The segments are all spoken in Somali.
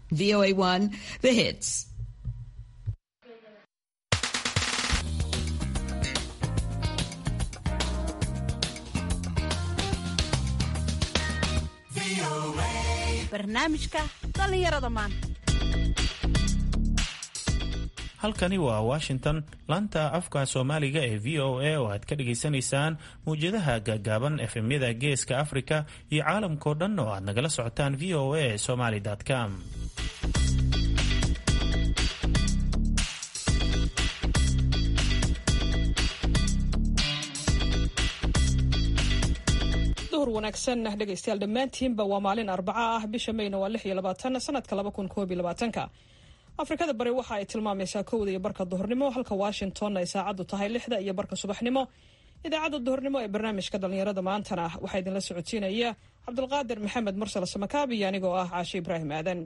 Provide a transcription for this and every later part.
VOA1, the hits. barnaamijka dhallinyarada maanta halkani waa washington laanta afka soomaaliga ee v o a oo aad ka dhagaysanaysaan mawjadaha gaagaaban efemyada geeska afrika iyo caalamkao dhan oo aad nagala socotaan v o a somaly com duhur wanaagsan dhegaystayaal dhammaantiinba waa maalin arbaca ah bisha mayna waa lix iyo labaatan sanadka laba kun koob iyo labaatanka afrikada bari waxa ay tilmaamaysaa kowda iyo barka duhurnimo halka washington ay saacaddu tahay lixda iyo barka subaxnimo idaacadda duhurnimo ee barnaamijka dhallinyarada maantana waxaa idinla socodsiinaya cabdulqaadir maxamed mursal samakaab iyo anigoo ah caashe ibraahim aadan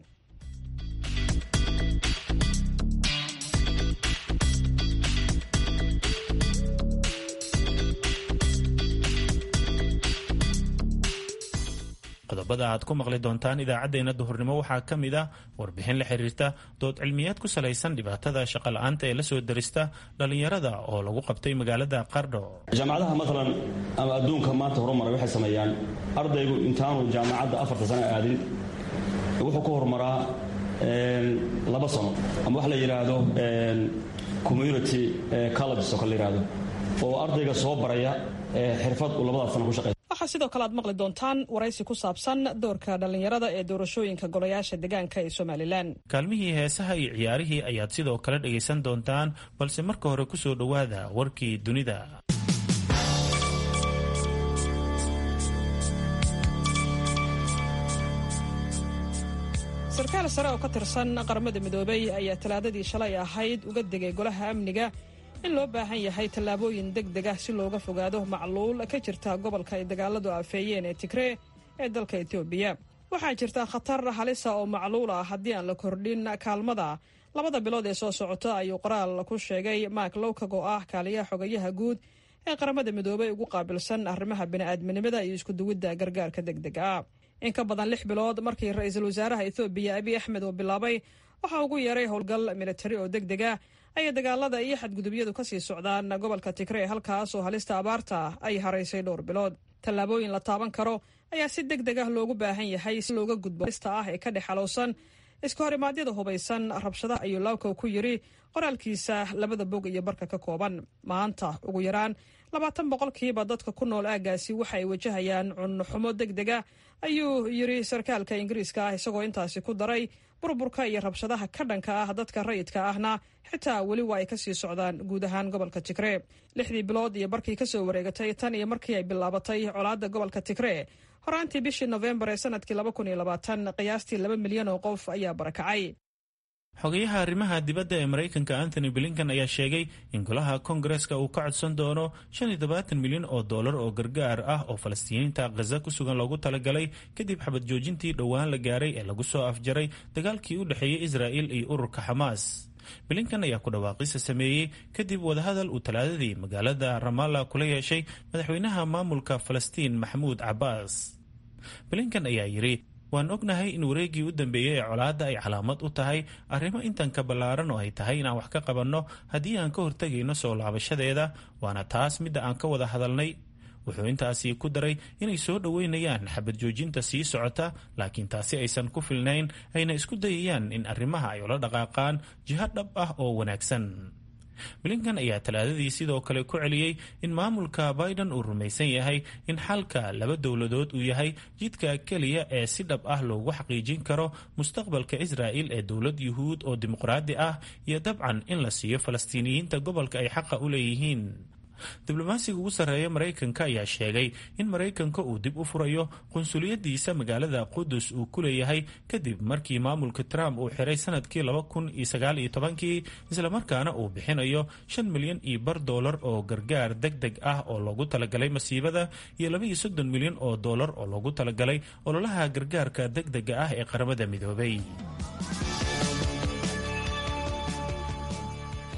qodobada aad ku maqli doontaan idaacaddeenna duhurnimo waxaa ka mid ah warbixin la xiriirta dood cilmiyaad ku salaysan dhibaatada shaqola'aanta ee la soo darista dhallinyarada oo lagu qabtay magaalada qardho jaamacadaha maalan ama adduunka maanta horumaray waxay sameeyaan ardaygu intaanu jaamacadda afarta sano aadin wuxuu ku horumaraa laba sano ama wax la yidhaahdo community colleges oo kale la yidhaahdo oo ardayga soo baraya xirfad uu labadaas sano ku shaqeeya waxaa sidoo kale aad maqli doontaan waraysi ku saabsan doorka dhallinyarada ee doorashooyinka golayaasha deegaanka ee somalilan kaalmihii heesaha iyo ciyaarihii ayaad sidoo kale dhagaysan doontaan balse marka hore ku soo dhowaada warkii dunida sarkaal sare oo ka tirsan qaramada midoobay ayaa talaadadii shalay ahayd uga degay golaha amniga in loo baahan yahay tallaabooyin deg deg ah si looga fogaado macluul ka jirta gobolka ay dagaaladu aafeeyeen ee tigree ee dalka etoobiya waxaa jirta khatar halisa oo macluul ah haddii aan la kordhin kaalmada labada bilood ee soo socota ayuu qoraal ku sheegay mark lowkag oo ah kaaliyaha xogayaha guud ee qaramada midoobay ugu qaabilsan arrimaha bini'aadminimada iyo iskuduwidda gargaarka deg deg ah in ka badan lix bilood markii ra-iisul wasaaraha etoobiya abiy axmed uu bilaabay waxaa ugu yeeray howlgal militari oo deg deg ah ayay dagaalada iyo xadgudubyadu ka sii socdaan gobolka tigree halkaas oo halista abaarta ay haraysay dhowr bilood tallaabooyin la taaban karo ayaa si deg deg ah loogu baahan yahay si looga gudbo halista ah ee ka dhex xalowsan iska horimaadyada hubaysan rabshadaha ayuu lawkow ku yidhi qoraalkiisa labada bog iyo barka ka kooban maanta ugu yaraan labaatan boqolkiiba dadka ku nool aaggaasi waxa ay wajahayaan cunnoxumo deg deg ah ayuu yidhi sarkaalka ingiriiska ah isagoo intaasi ku daray burburka iyo rabshadaha ka dhanka ah dadka rayidka ahna xitaa weli waa ay kasii socdaan guud ahaan gobolka tigree lixdii bilood iyo barkii kasoo wareegatay tan iyo markii ay bilaabatay colaadda gobolka tigree horaantii bishii nofembar ee sanadkii laba kun iyo labaatan qiyaastii laba milyan oo qof ayaa barakacay xogayaha arrimaha dibadda ee maraykanka anthony blinkan ayaa sheegay in golaha kongareska uu ka codsan doono shan iyo tobaatan milyan oo dollar oo gargaar ah oo falastiiniinta khaza ku sugan loogu talagalay kadib xabad joojintii dhowaan la gaaray ee lagu soo afjaray dagaalkii u dhexeeyey israa'il iyo ururka xamaas blinkan ayaa ku dhawaaqisa sameeyey kadib wadahadal uu talaadadii magaalada ramalla kula yeeshay madaxweynaha maamulka falastiin maxamuud cabbaas blinkan ayaa yidhi waan ognahay in wareeggii u dambeeyey ee colaadda ay calaamad u tahay arrimo intan ka ballaaran oo ay tahay inaan wax ka qabanno haddii aan ka hortegayno soo laabashadeeda waana taas midda aan ka wada hadalnay wuxuu intaasi ku daray inay soo dhoweynayaan xabad joojinta sii socota laakiin taasi aysan ku filnayn ayna isku dayayaan in arrimaha ay ula dhaqaaqaan jiho dhab ah oo wanaagsan blinkan ayaa talaadadii sidoo kale ku celiyey in maamulka biden uu rumaysan yahay in xalka laba dowladood uu yahay jidka keliya ee si dhab ah loogu xaqiijin karo mustaqbalka israa'il ee dowlad yuhuud oo dimuqraadi ah iyo dabcan in la siiyo falastiiniyiinta gobolka ay xaqa u leeyihiin diblomaasiga ugu sarreeya maraykanka ayaa sheegay in maraykanka uu dib u furayo qunsuliyadiisa magaalada qudus uu ku leeyahay kadib markii maamulka trump uu xiray sanadkii laba kun iyo sagaal iyo tobankii islamarkaana uu bixinayo shan milyan iyo bar doolar oo gargaar deg deg ah oo loogu talagalay masiibada iyo laba iyo soddon milyan oo doolar oo loogu talagalay ololaha gargaarka deg dega ah ee qaramada midoobay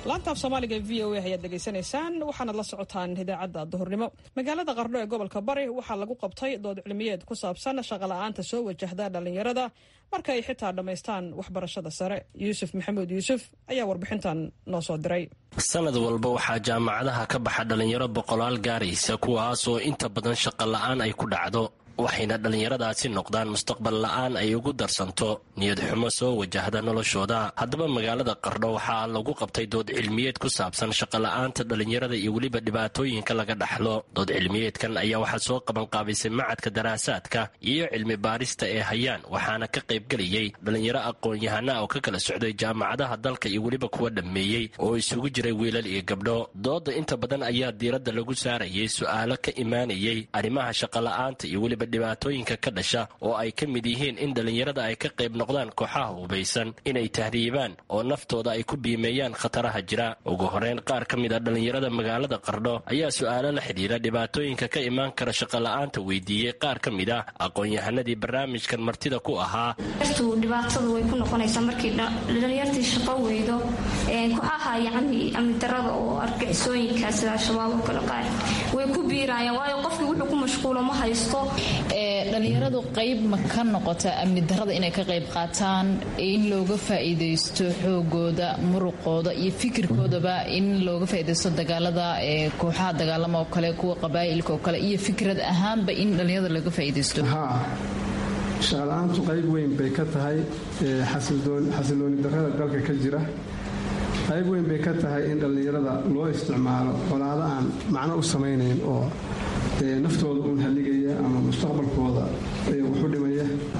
laanta af soomaaliga v o a ayaad dhegaysanaysaan waxaanad la socotaan idaacadda duhurnimo magaalada qardho ee gobolka bari waxaa lagu qabtay dood cilmiyeed ku saabsan shaqola'aanta soo wajahda dhallinyarada marka ay xitaa dhammaystaan waxbarashada sare yuusuf maxamuud yuusuf ayaa warbixintan noo soo diray sanad walba waxaa jaamacadaha ka baxa dhallinyaro boqolaal gaaraysa kuwaasoo inta badan shaqo la'aan ay ku dhacdo waxayna dhallinyaradaasi noqdaan mustaqbal la'aan ay ugu darsanto niyad xumo soo wajahda noloshooda haddaba magaalada qardho waxaa lagu qabtay dood cilmiyeed ku saabsan shaqola'aanta dhallinyarada iyo weliba dhibaatooyinka laga dhaxlo dood cilmiyeedkan ayaa waxaa soo qabanqaabisay macadka daraasaadka iyo cilmi baarista ee hayaan waxaana ka qaybgelayay dhallinyaro aqoon-yahana oo ka kala socday jaamacadaha dalka iyo weliba kuwa dhammeeyey oo isugu jiray wiilal iyo gabdho dooda inta badan ayaa diiradda lagu saarayay su'aalo ka imaanayay arrimaha shaqola'aanta iyo weliba dhibaatooyinka ka dhasha oo ay ka mid yihiin in dhallinyarada ay ka qayb noqdaan kooxaha hubaysan inay tahriibaan oo naftooda ay ku biimeeyaan khataraha jira ugu horeyn qaar ka mid a dhallinyarada magaalada qardho ayaa su'aalo la xidhiira dhibaatooyinka ka imaan kara shaqola'aanta weydiiyey qaar ka mid ah aqoon-yahanadii barnaamijkan martida ku ahaa dhibaatada way ku noqonaysaa markii dhalinyartii shaqo weydo kooxaha yacni amni darada oo argixisooyinka sida al-shabaab oo kale qaar way ku biirayaan waayo qofkii wuxuu ku mashquulo ma haysto dhalinyaradu qayb ma ka noqota amni darada inay ka qayb qaataan in looga faa'iidaysto xoogooda muruqooda iyo fikirkoodaba in looga faa'iidaysto dagaalada kooxaha dagaalama oo kale kuwa qabaa'ilka oo kale iyo fikrad ahaanba in dhalinyarada looga faa'iidaysto shaqala-aantu qayb weyn bay ka tahay xasilooni darada dalka ka jira qayb weyn bay ka tahay in dhallinyarada loo isticmaalo colaado aan macno u samaynayn oo naftooda uun halligaya ama mustaqbalkooda wuxu dhimaya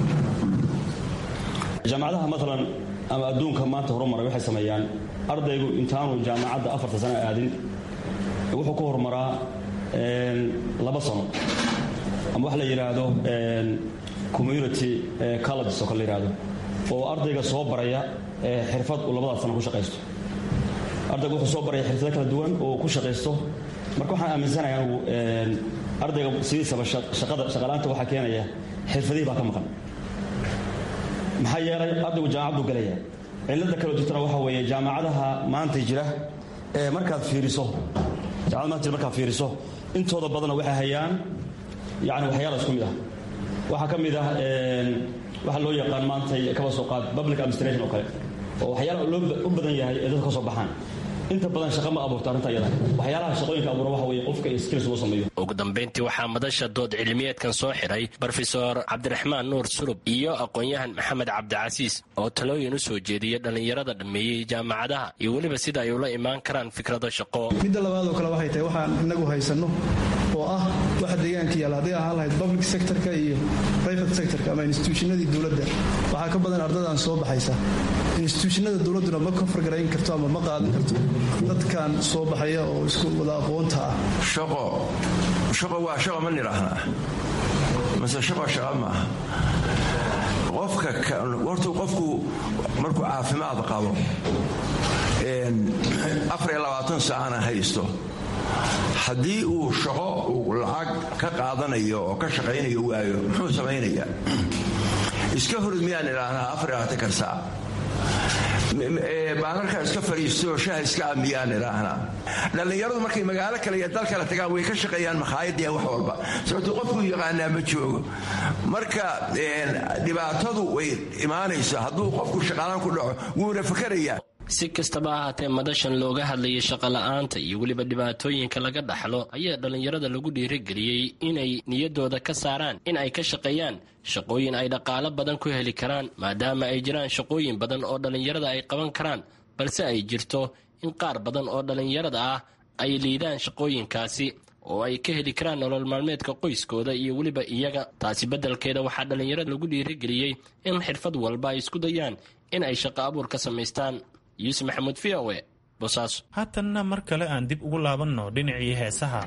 jaamacadaha maalan ama adduunka maanta horumaray waxay sameeyaan ardaygu intaanu jaamacadda afarta sano aadin wuxuu ku horumaraa laba sano ama wax la yidhaahdo community colleges oo kale la yidhahdo oo ardayga soo baraya xirfad uu labadaas sano ku shaqaysto ardayga wuxuu soo baraya xirfado kala duwan oo ku shaqaysto marka waxaan aaminsanahay anugu ardayga sidiisaba shaqada shaqalaanta waxaa keenaya xirfadihii baa ka maqan maxaa yeelay ardaygu jaamacad buu gelaya cilada kaloo jirtana waxaa weeye jaamacadaha maanta jira ee markaad fiiriso jaamacada maanta jira markaad fiiriso intooda badanna waxay hayaan yani waxyaala isku mid ah waxaa ka mid ah waxaa loo yaqaan maanta kaba soo qaad public administration oo kale oo waxyaala loo u badan yahay ee dadka ka soo baxaan inta badan shaqa ma abuurto arrinta iyada waxyaalaha shaqooyinka abuura waxa weeye qofka iyo skills loo sameeyo ugu dambayntii waxaa madasha dood cilmiyeedkan soo xiray brofesor cabdiraxmaan nuur sulub iyo aqoon-yahan maxamed cabdicasiis oo talooyin u soo jeediyay dhallinyarada dhammeeyey jaamacadaha iyo weliba sida ay ula imaan karaan fikrado shaqo midda labaad oo kale waxay tahay waxaan inagu haysanno oo ah waxa deegaanka yaalla hadday ahaan lahayd public sectorka iyo private sectorka ama instituushinadii dowladda waxaa ka badan ardadaan soo baxaysa instituushinada dowladduna ma kofargarayn karto ama ma qaadan karto dadkan soo baxaya oo isku wada aqoonta ah shaqo shaqo waa shaqo ma nidhaahnaa mase shaqo shaqa maaha qofka horta qofku markuu caafimaad qabo afariyo labaatan saacana haysto haddii uu shaqo uu lacag ka qaadanayo oo ka shaqaynayo waayo muxuu samaynayaa iska horud miyaan idhaahnaa afariyo labaatankan saac baanarka iska fariisto shaha iska amiyaan idhaahnaa dhallinyaradu markay magaalo kale iyo dal kale tagaan way ka shaqeeyaan makhaayadii wax walba sababto qofkuu yaqaanaa ma joogo marka dhibaatadu way imaanaysa hadduu qofku shaqaalaan ku dhaco wuuna fakarayaa si kastaba ahaatee madashan looga hadlayay shaqola'aanta iyo weliba dhibaatooyinka laga dhaxlo ayaa dhallinyarada lagu dhiirigeliyey inay niyaddooda ka saaraan in ay ka shaqeeyaan shaqooyin ay dhaqaalo badan ku heli karaan maadaama ay jiraan shaqooyin badan oo dhallinyarada ay qaban karaan balse ay jirto in qaar badan oo dhallinyarada ah ay liidaan shaqooyinkaasi oo ay ka heli karaan nolol maalmeedka qoyskooda iyo weliba iyaga taasi beddelkeeda waxaa dhallinyarada lagu dhiirigeliyey in xirfad walba ay isku dayaan in ay shaqo abuur ka samaystaan yuusuf maxamuud v o e bosaaso haatanna mar kale aan dib ugu laabanno dhinacii heesaha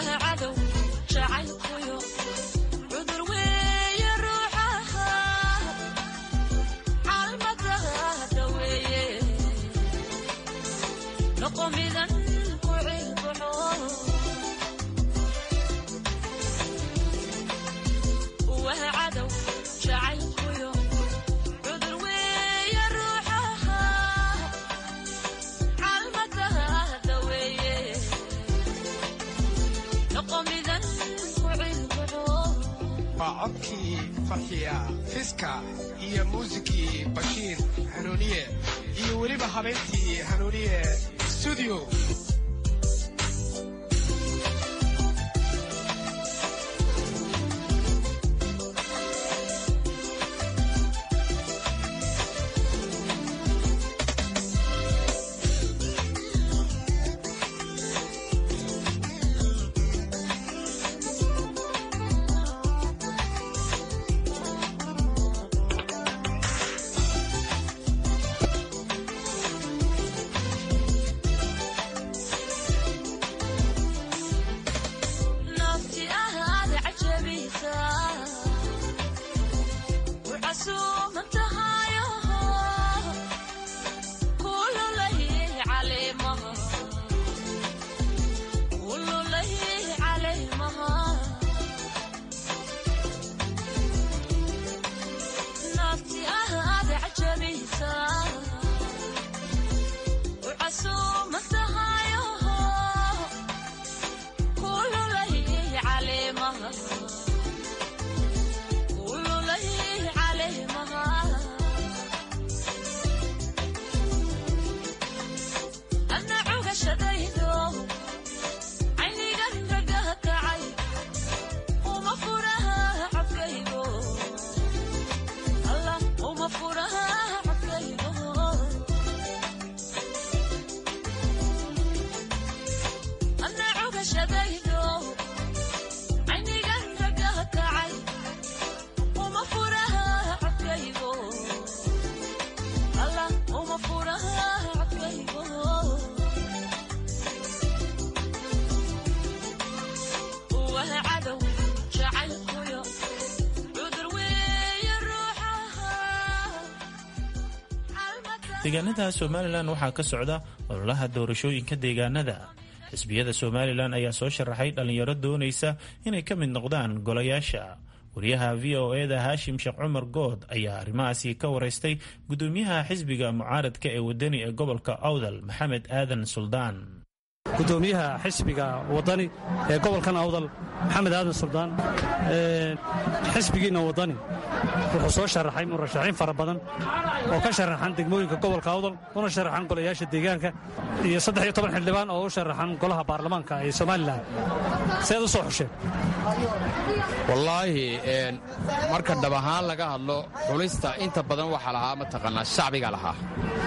waa codkii farxiya fiska iyo muusikii bashiir hanuuniye iyo weliba habeyntii hanuuniye studio deegaanada somalilan waxaa ka socda ololaha doorashooyinka deegaanada xisbiyada somalilan ayaa soo sharaxay dhallinyaro doonaysa inay ka mid noqdaan golayaasha wariyaha v o eda haashim sheekh cumar good ayaa arrimahaasi ka waraystay gudoomiyaha xisbiga mucaaradka ee wadani ee gobolka awdal maxamed aadan suldaan gudoomiyaha xisbiga wadani ee gobolkan awdal maxamed aadan suldaan xisbigiinna wadani wuxuu soo sharaxay murashaxiin fara badan oo ka sharaxan degmooyinka gobolka awdal una sharaxan golayaasha deegaanka iyo saddex iyo toban xildhibaan oo u sharaxan golaha baarlamaanka ee somalilan seed u soo xusheen wallaahi marka dhab ahaan laga hadlo xulista inta badan waxaa lahaa mataqaanaa shacbiga lahaa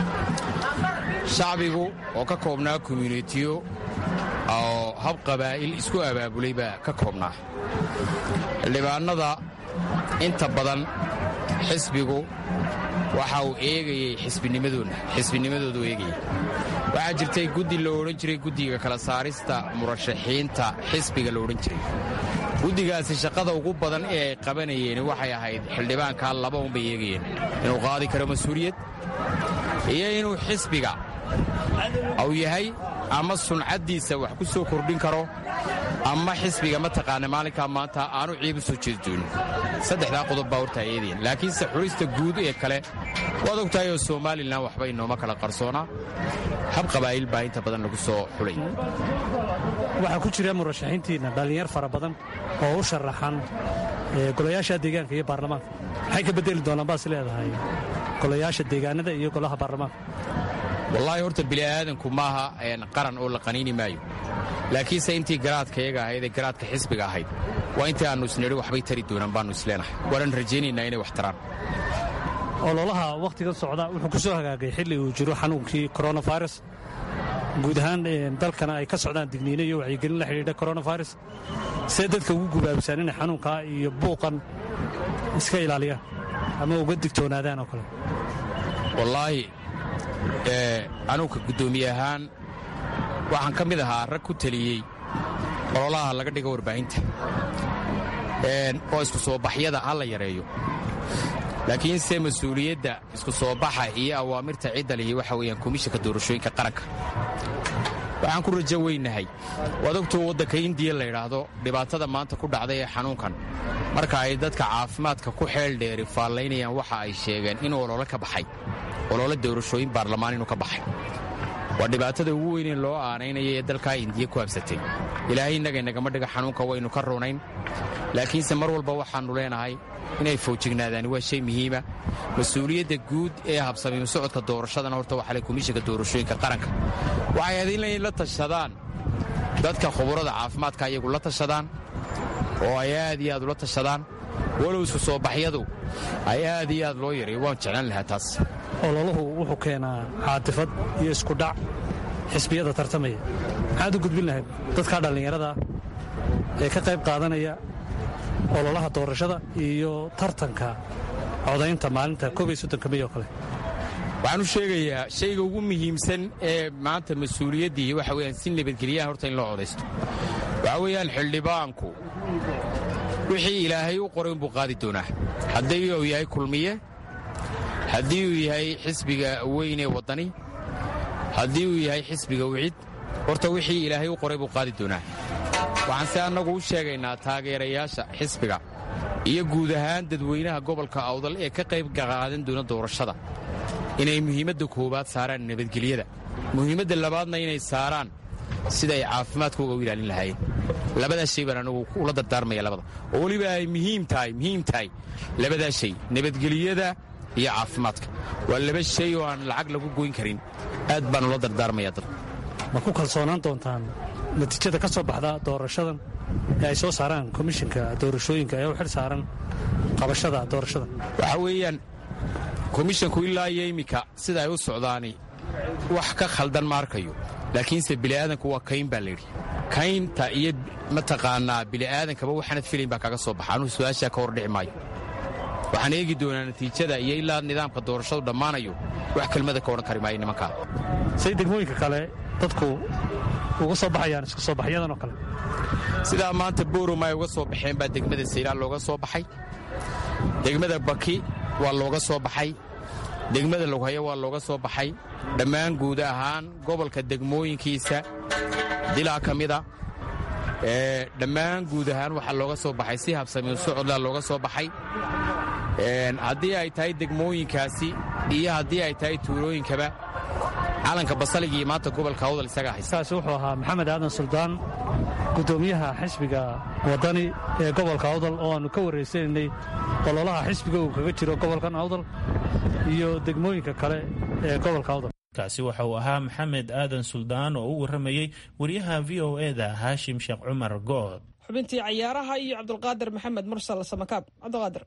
shacbigu oo ka koobnaa komyunitiyo oo hab qabaa'il isku abaabulay baa ka koobnaa xildhibaannada inta badan xisbigu waxa uu eegayey xisbinimadoodu eegayey waxaa jirtay guddi la odhan jiray guddiga kala saarista murashaxiinta xisbiga la odhan jiray guddigaasi shaqada ugu badan ee ay qabanayeen waxay ahayd xildhibaankaa laba unbay eegayeen inuu qaadi karo mas-uuliyad iyo inuu xisbiga uu yahay ama suncaddiisa wax ku soo kordhin karo ama xisbiga mataqaana maalinkaa maanta aanu ciib u soo jeedi doonin saddexdaa qodob baa hortaa eedayan laakiinse xulista guud ee kale waad og tahay oo somalilan waxba inooma kala qarsoonaa hab qabaa'il baa inta badan lagu soo xulay waxaa ku jira murashaxiintiinna dhallinyar fara badan oo u sharaxan golayaasha deegaanka iyo baarlamaanka maxay ka beddeli doonaan baas leedahay golayaasha deegaanada iyo golaha baarlamaanka wallaahi horta bili'aadanku maaha qaran oo la qaniini maayo laakiinse intii garaadka iyaga ahayd ee garaadka xisbiga ahayd waa intii aannu isnidhi waxbay tari doonaan baannu isleenahay waanan rajaynaynaa inay wax taraan ololaha wakhtigan socda wuxuu ku soo hagaagay xilli uu jiro xanuunkii koronavirus guud ahaan dalkana ay ka socdaan digniino iyo wacyigelin la xidhiidha koronavirus see dadka ugu gubaabisaan inay xanuunkaa iyo buuqan iska ilaaliyaan ama uga digtoonaadaan oo kale wallaahi anuuka guddoomiye ahaan waxaan ka mid ahaa rag ku teliyey ololaha laga dhigo warbaahinta oo isku soo baxyada ha la yareeyo laakiinse mas-uuliyadda isku soo baxa iyo awaamirta cidda lihi waxa weeyaan komishanka doorashooyinka qaranka waxaan ku rajo weynahay waad ogtuu waddanka indiya la yidhaahdo dhibaatada maanta ku dhacday ee xanuunkan marka ay dadka caafimaadka ku xeel dheeri faallaynayaan waxa ay sheegeen inuu olole ka baxay olole doorashooyin baarlamaan inuu ka baxay waa dhibaatada ugu weynee loo aanaynaya ee dalkaa indiya ku habsatay ilaahay innaga inagama dhiga xanuunka waynu ka runayn laakiinse mar walba waxaannu leenahay inay foojignaadaani waa shay muhiima mas-uuliyadda guud ee habsamiimo socodka doorashadana horta waxaa le komishanka doorashooyinka qaranka waxay ahayd inay la tashadaan dadka khuburada caafimaadka ayagu la tashadaan oo ay aad iyo aad ula tashadaan walow isku soo baxyadu ay aad iyo aad loo yareeyo waan jeclaan lahaa taas ololuhu wuxuu keenaa caatifad iyo iskudhac xisbiyada tartamaya maxaad u gudbin lahayd dadkaa dhallinyarada ee ka qayb qaadanaya ololaha doorashada iyo tartanka codaynta maalinta koob iyo soddonka mey oo kale waxaan u sheegayaa shayga ugu muhiimsan ee maanta mas-uuliyaddii waxa weyaan si nabadgelyaha horta in loo codaysto waxaa weeyaan xildhibaanku wixii ilaahay u qoray unbuu qaadi doonaa haddii uu yahay kulmiye haddii uu yahay xisbiga weyn ee waddani haddii uu yahay xisbiga wicid horta wixii ilaahay u qoray buu qaadi doonaa waxaan se annagu u sheegaynaa taageerayaasha xisbiga iyo guud ahaan dadweynaha gobolka awdal ee ka qayb qaadan doona doorashada inay muhiimadda koowaad saaraan nabadgelyada muhiimadda labaadna inay saaraan sida ay caafimaadkooga u ilaalin lahaayeen labadaas shay baan anagu ula dardaarmaya labada oo weliba ay muhiim tahay muhiim tahay labadaas shay nabadgelyada iyo caafimaadka waa laba shay oo aan lacag lagu goyn karin aad baan ula dardaarmaya dad ma ku kalsoonaan doontaan natiijada ka soo baxda doorashadan ee ay soo saaraan komishinka doorashooyinka ee u xil saaran qabashada doorashada waxaa weeyaan komishanku ilaa iyo iminka sida ay u socdaani wax ka khaldan ma arkayo laakiinse bini'aadanku waa kayn baa layidhi kaynta iyo mataqaanaa bini'aadankaba waxaanad filayn baa kaga soo baxa anugu su-aashaa ka hor dhici maayo waxaan eegi doonaa natiijada iyo ilaa nidaamka doorashadu dhammaanayo wax kelmada ka odhan kari maayo nimankaa say degmooyinka kale dadku uga soo baxayaan isku soo baxyadan oo kale sidaa maanta booroma ay uga soo baxeen baa degmada saylaan looga soo baxay degmada baki waa looga soo baxay degmada loghayo waa looga soo baxay dhammaan guud ahaan gobolka degmooyinkiisa dilaa ka mida dhammaan guud ahaan waxaa looga soo baxay si habsamiyo socodlaa looga soo baxay haddii ay tahay degmooyinkaasi iyo haddii ay tahay tuulooyinkaba calanka basaligii maanta gobolka awdal isaga haysa kaasi wuxuu ahaa maxamed aadan suldaan guddoomiyaha xisbiga waddani ee gobolka awdal oo aannu ka warraysanaynay ololaha xisbiga uu kaga jiro gobolkan awdal iyo degmooyinka kale ee gobolka awdal kaasi waxa uu ahaa maxamed aadan suldaan oo u warramayey wariyaha v o eda haashim sheekh cumar good xubintii cayaaraha iyo cabdulqaadir maxamed mursal samakaab cabdulqaadir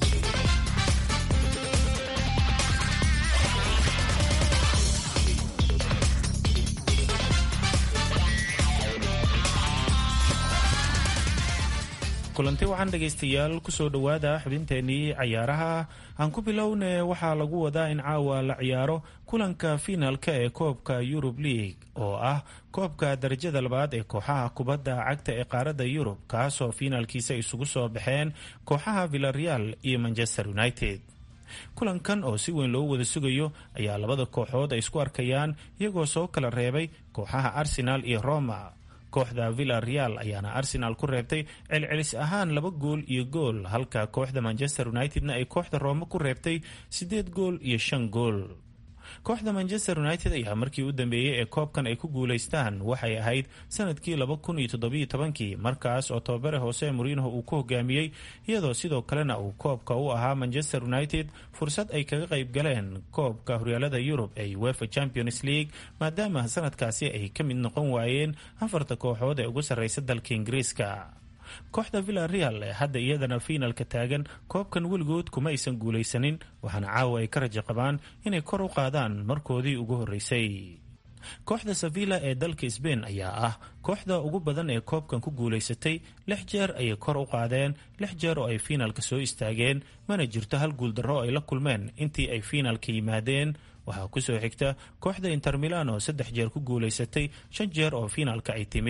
kulanti waxaan dhegaystayaal kusoo dhowaada xubinteenii cayaaraha aan ku bilowne waxaa lagu wadaa in caawa la ciyaaro kulanka fiinaalka ee koobka yurub league oo ah koobka darajada labaad ee kooxaha kubadda cagta ee qaaradda yurub kaasoo fiinaalkiisa isugu soo baxeen kooxaha villareal iyo manchester united kulankan oo si weyn loo wada sugayo ayaa labada kooxood ay isku arkayaan iyagoo soo kala reebay kooxaha arsenal iyo roma kooxda villa real ayaana arsenal ku reebtay celcelis ahaan laba gool iyo gool halka kooxda manchester unitedna ay kooxda roome ku reebtay siddeed gool iyo shan gool kooxda manchester united ayaa markii u dambeeyey ee koobkan ay ku guulaystaan waxay ahayd sanadkii laba kun iyo toddobiyo tobankii markaas oo tababare hoose moriinho uu ku hogaamiyey iyadoo sidoo kalena uu koobka u ahaa manchester united fursad ay kaga qayb galeen koobka horyaalada yurub ee uefa champions league maadaama sanadkaasi ay ka mid noqon waayeen afarta kooxood ee ugu sarreysa dalka ingiriiska kooxda villa real ee hadda iyadana fiinalka taagan koobkan weligood kuma aysan guulaysanin waxaana caawa ay ka rajo qabaan inay kor u qaadaan markoodii ugu horreysay kooxda sevilla ee dalka sbain ayaa ah kooxda ugu badan ee koobkan ku guulaysatay lix jeer ayay kor u qaadeen lix jeer oo ay fiinalka soo istaageen mana jirto hal guuldarro ay la kulmeen intii ay fiinalka yimaadeen waxaa kusoo xigta kooxda inter milan oo saddex jeer ku guulaysatay shan jeer oo fiinalka ay timid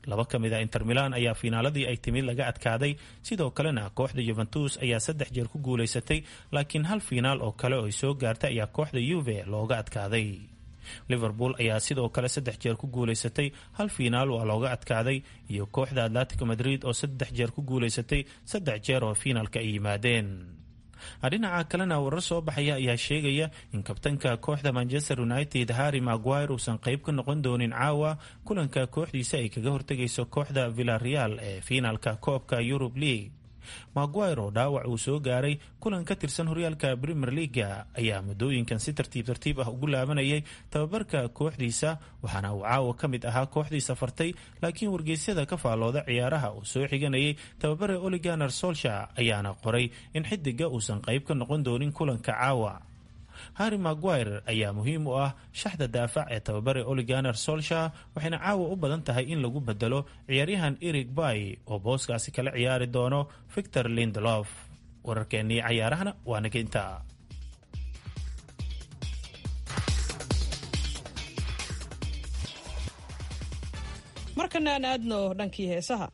laba ka mid a inter milan ayaa fiinaaladii ay timid laga adkaaday sidoo kalena kooxda yuventus ayaa saddex jeer ku guulaysatay laakiin hal fiinaal oo kale oo ay soo gaartay ayaa kooxda yuve looga adkaaday liverpool ayaa sidoo kale saddex jeer ku guulaysatay hal fiinaal waa looga adkaaday iyo kooxda atletico madrid oo saddex jeer ku guulaysatay saddex jeer oo fiinaalka ay yimaadeen dhinaca kalena warar soo baxaya ayaa sheegaya in kabtanka kooxda manchester united harry maguire uusan qayb ka noqon doonin caawa kulanka kooxdiisa ay kaga hortegayso kooxda villareal ee fiinaalka koobka yurub league maguire oo dhaawac uu soo gaaray kulan ka tirsan horyaalka premier leaga ayaa muddooyinkan si tartiib tartiib ah ugu laabanayay tababarka kooxdiisa waxaana uu caawa ka mid ahaa kooxdii safartay laakiin wargeysyada ka faallooda ciyaaraha uu soo xiganayay tababare oliganer solsha ayaana qoray in xidiga uusan qayb ka noqon doonin kulanka caawa harry maguire ayaa muhiim u ah shaxda daafac ee tababare oliganer solsha waxayna caawa u badan tahay in lagu bedelo ciyaaryahan erig bay oo booskaasi kala ciyaari doono victor lindelof wararkeennii cayaarahana waa naga intaa markana aan aadno dhankii heesaha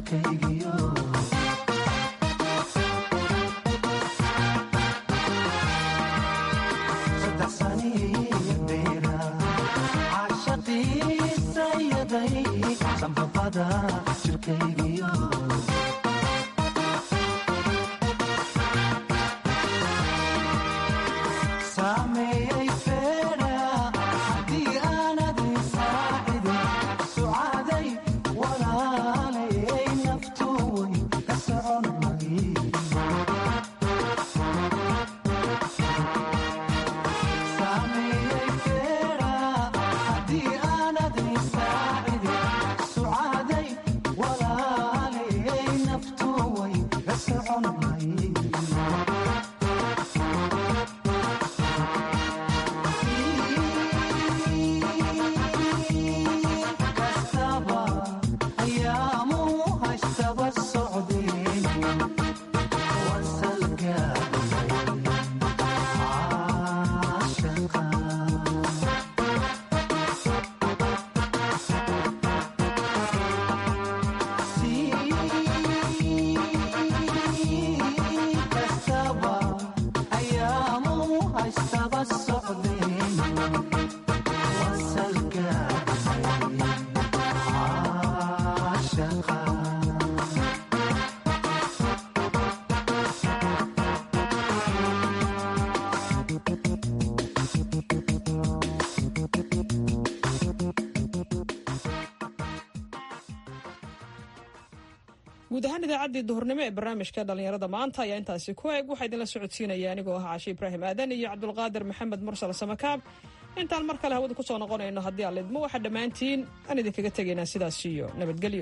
guud ahaan idaacaddii duhurnimo ee barnaamijka dhallinyarada maanta ayaa intaasi ku eg waxaa idinla socodsiinaya anigoo ah caashi ibraahim aadan iyo cabdulqaadir maxamed mursal samakaab intaan mar kale hawada ku soo noqonayno haddii aan lidmo waxaa dhammaantiin aan idinkaga tegaynaa sidaas iyo nabadgelyo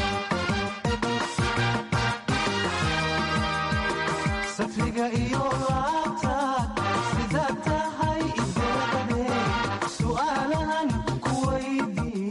safriga iyo